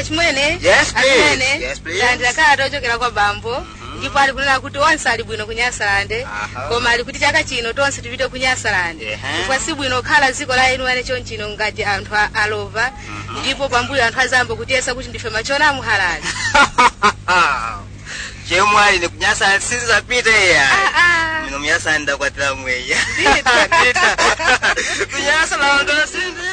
chimwene Yes, please. achimwene Yes, please. landira kalata ochokera kwa bambo ndipo ali kunena kuti onse ali bwino ku nyasalande Aha. koma ali kuti chaka chino tonse tipite ku nyasalande Ehe. chifukwa si bwino kukhala dziko la enu ane chonchino ngati anthu a- alova ndipo pambuyo anthu azambo kutiyesa kuti ndife machona amuhalali chemwali ni kunyasa sinzapita iya Ah, ah. mino myasa ndakwatira mweya Ndita. Ndita. kunyasa lando sindi